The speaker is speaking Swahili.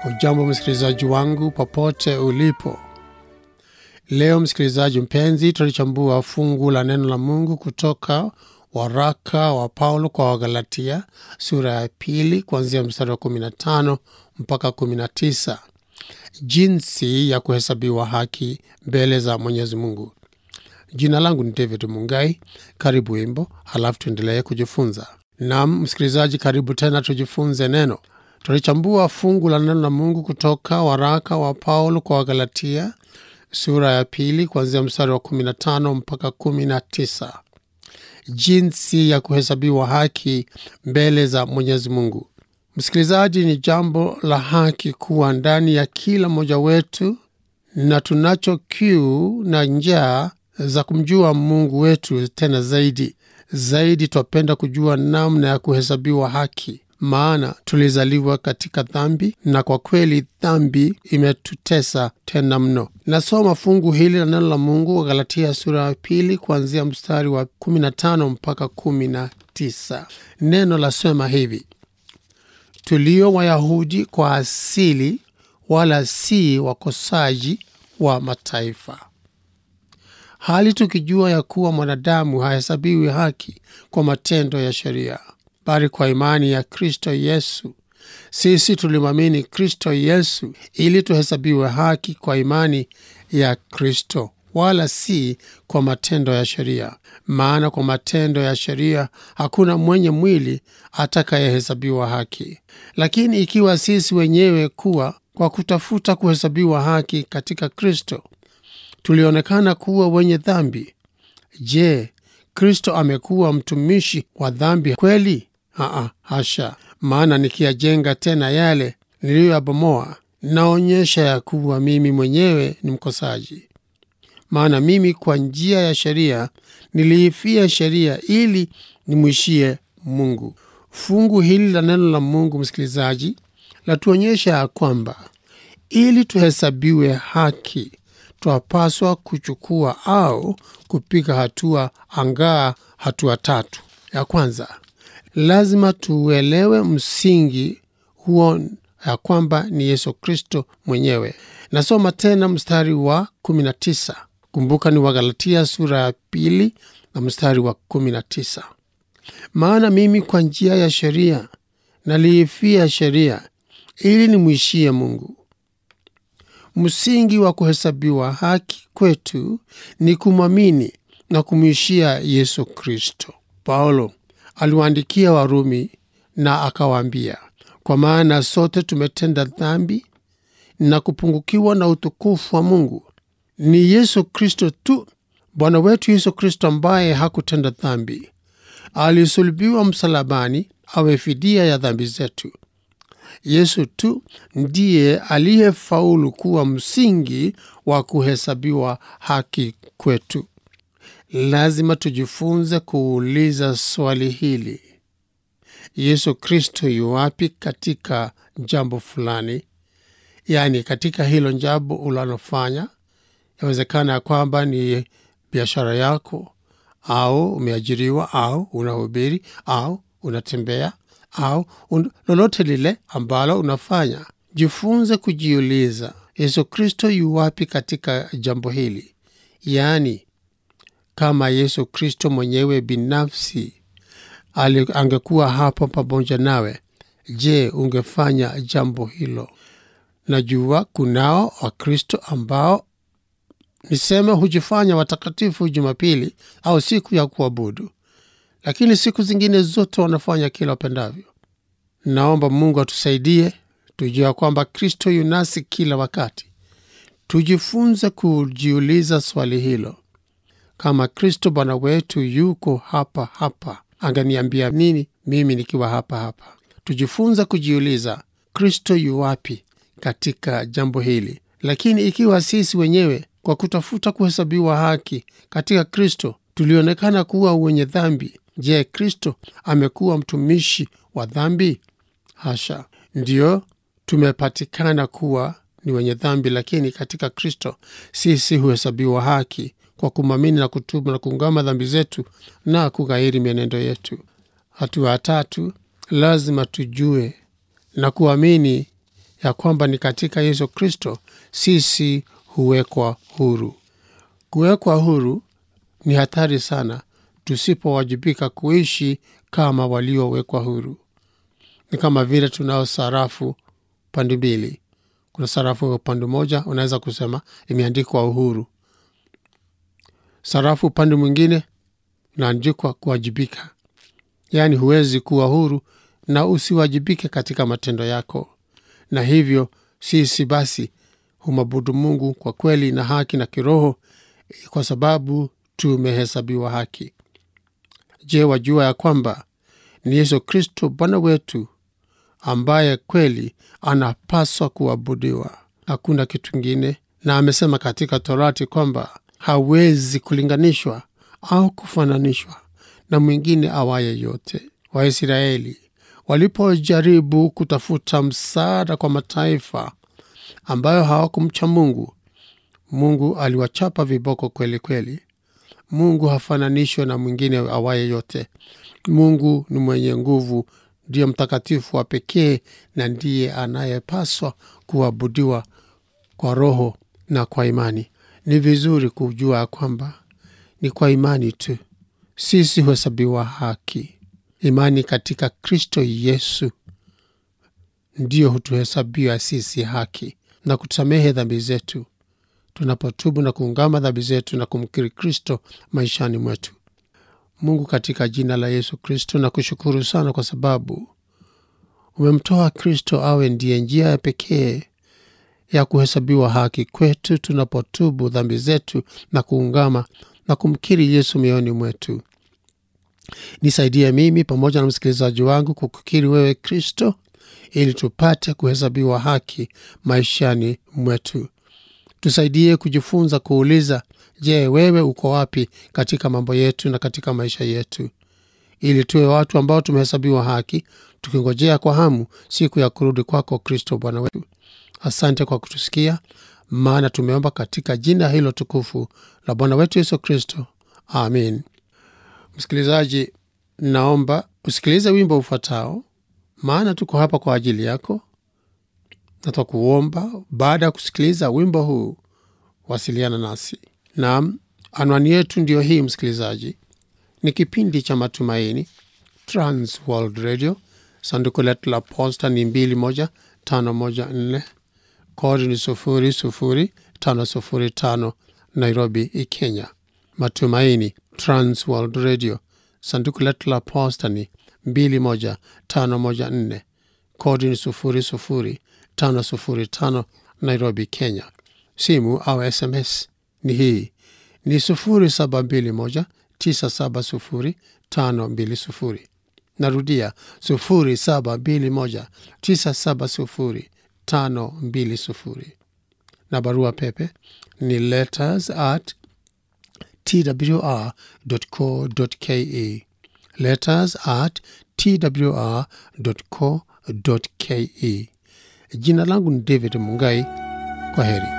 Ujambo msikilizaji wangu popote ulipo. Leo msikilizaji mpenzi, tutalichambua fungu la neno la Mungu kutoka waraka wa Paulo kwa Wagalatia sura ya pili kuanzia mstari wa 15 mpaka 19, jinsi ya kuhesabiwa haki mbele za Mwenyezi Mungu. Jina langu ni David Mungai. Karibu wimbo, halafu tuendelee kujifunza. Naam msikilizaji, karibu tena tujifunze neno. Tulichambua fungu la neno la Mungu kutoka waraka wa Paulo kwa Wagalatia sura ya pili kuanzia mstari wa 15 mpaka 19, jinsi ya kuhesabiwa haki mbele za Mwenyezi Mungu. Msikilizaji, ni jambo la haki kuwa ndani ya kila mmoja wetu, na tunacho kiu na njaa za kumjua Mungu wetu tena zaidi zaidi. Twapenda kujua namna ya kuhesabiwa haki, maana tulizaliwa katika dhambi, na kwa kweli dhambi imetutesa tena mno. Nasoma fungu hili la neno la Mungu wa Galatia sura ya pili kuanzia mstari wa 15 mpaka 19. Neno lasema hivi: tulio Wayahudi kwa asili, wala si wakosaji wa mataifa hali tukijua ya kuwa mwanadamu hahesabiwi haki kwa matendo ya sheria, bali kwa imani ya Kristo Yesu. Sisi tulimwamini Kristo Yesu ili tuhesabiwe haki kwa imani ya Kristo, wala si kwa matendo ya sheria. Maana kwa matendo ya sheria hakuna mwenye mwili atakayehesabiwa haki. Lakini ikiwa sisi wenyewe kuwa kwa kutafuta kuhesabiwa haki katika Kristo tulionekana kuwa wenye dhambi, je, Kristo amekuwa mtumishi wa dhambi kweli? Aa, hasha! Maana nikiyajenga tena yale niliyoyabomoa, naonyesha ya kuwa mimi mwenyewe ni mkosaji. Maana mimi kwa njia ya sheria niliifia sheria ili nimwishie Mungu. Fungu hili la neno la Mungu, msikilizaji, latuonyesha ya kwamba ili tuhesabiwe haki twapaswa kuchukua au kupiga hatua angaa hatua tatu. Ya kwanza, lazima tuuelewe msingi huo ya kwamba ni Yesu Kristo mwenyewe. Nasoma tena mstari wa 19. Kumbuka ni Wagalatia sura ya pili na mstari wa 19. Maana mimi kwa njia ya sheria naliifia sheria ili nimwishie Mungu. Msingi wa kuhesabiwa haki kwetu ni kumwamini na kumwishia Yesu Kristo. Paulo aliwaandikia Warumi na akawaambia, kwa maana sote tumetenda dhambi na kupungukiwa na utukufu wa Mungu. Ni Yesu Kristo tu, Bwana wetu Yesu Kristo, ambaye hakutenda dhambi, alisulubiwa msalabani awe fidia ya dhambi zetu. Yesu tu ndiye aliyefaulu kuwa msingi wa kuhesabiwa haki kwetu. Lazima tujifunze kuuliza swali hili: Yesu Kristo yu wapi katika jambo fulani? Yaani, katika hilo jambo unalofanya. Yawezekana ya kwamba ni biashara yako, au umeajiriwa, au unahubiri, au unatembea au un, lolote lile ambalo unafanya, jifunze kujiuliza Yesu Kristo yu wapi katika jambo hili. Yaani, kama Yesu Kristo mwenyewe binafsi ali, angekuwa hapo pamoja nawe, je, ungefanya jambo hilo? Najua kunao Wakristo ambao niseme hujifanya watakatifu Jumapili au siku ya kuabudu lakini siku zingine zote wanafanya kila wapendavyo. Naomba Mungu atusaidie tujua kwamba Kristo yunasi kila wakati. Tujifunze kujiuliza swali hilo, kama Kristo Bwana wetu yuko hapa hapa, anganiambia nini mimi nikiwa hapa hapa? Tujifunze kujiuliza Kristo yu wapi katika jambo hili. Lakini ikiwa sisi wenyewe kwa kutafuta kuhesabiwa haki katika Kristo tulionekana kuwa wenye dhambi Je, Kristo amekuwa mtumishi wa dhambi? Hasha! Ndiyo, tumepatikana kuwa ni wenye dhambi, lakini katika Kristo sisi huhesabiwa haki kwa kumwamini na kutubu na kuungama dhambi zetu na kughairi mienendo yetu. Hatua ya tatu, lazima tujue na kuamini ya kwamba ni katika Yesu Kristo sisi huwekwa huru. Kuwekwa huru ni hatari sana tusipowajibika kuishi kama waliowekwa huru. Ni kama vile tunao sarafu pande mbili. Kuna sarafu ya upande mmoja, unaweza kusema imeandikwa uhuru. Sarafu upande mwingine inaandikwa kuwajibika, yaani huwezi kuwa huru na usiwajibike katika matendo yako. Na hivyo sisi basi humwabudu Mungu kwa kweli na haki na kiroho, kwa sababu tumehesabiwa haki. Je, wajua ya kwamba ni Yesu Kristo Bwana wetu ambaye kweli anapaswa kuabudiwa, hakuna kitu kingine. Na amesema katika Torati kwamba hawezi kulinganishwa au kufananishwa na mwingine awaye yote. Waisraeli walipojaribu kutafuta msaada kwa mataifa ambayo hawakumcha Mungu, Mungu aliwachapa viboko kweli kweli. Mungu hafananishwe na mwingine awaye yote. Mungu ni mwenye nguvu, ndiye mtakatifu wa pekee na ndiye anayepaswa kuabudiwa kwa roho na kwa imani. Ni vizuri kujua kwamba ni kwa imani tu sisi huhesabiwa haki. Imani katika Kristo Yesu ndiyo hutuhesabia sisi haki na kutusamehe dhambi zetu tunapotubu na kuungama dhambi zetu na kumkiri Kristo maishani mwetu. Mungu, katika jina la Yesu Kristo, na kushukuru sana kwa sababu umemtoa Kristo awe ndiye njia ya pekee ya kuhesabiwa haki kwetu tunapotubu dhambi zetu na kuungama na kumkiri Yesu mioyoni mwetu. Nisaidie mimi pamoja na msikilizaji wangu kukukiri wewe Kristo, ili tupate kuhesabiwa haki maishani mwetu. Tusaidie kujifunza kuuliza, je, wewe uko wapi katika mambo yetu na katika maisha yetu, ili tuwe watu ambao tumehesabiwa haki, tukingojea kwa hamu siku ya kurudi kwako Kristo Bwana wetu. Asante kwa kutusikia, maana tumeomba katika jina hilo tukufu la Bwana wetu Yesu Kristo, amin. Msikilizaji, naomba usikilize wimbo ufuatao, maana tuko hapa kwa ajili yako. Natakuomba baada ya kusikiliza wimbo huu wasiliana nasi. Naam, anwani yetu ndiyo hii, msikilizaji, ni kipindi cha Matumaini, Trans World Radio. Sanduku letu la posta ni 21514 kodi ni 00505 Nairobi, Kenya. Matumaini, Trans World Radio. Sanduku letu la posta ni 21514 kodi ni 00505 Nairobi, Kenya. Simu au SMS ni hii ni 0721970520. Narudia 0721970520, na barua pepe ni letters at twr.co.ke, letters at twr.co.ke. Jina langu ni David Mungai. Kwa heri.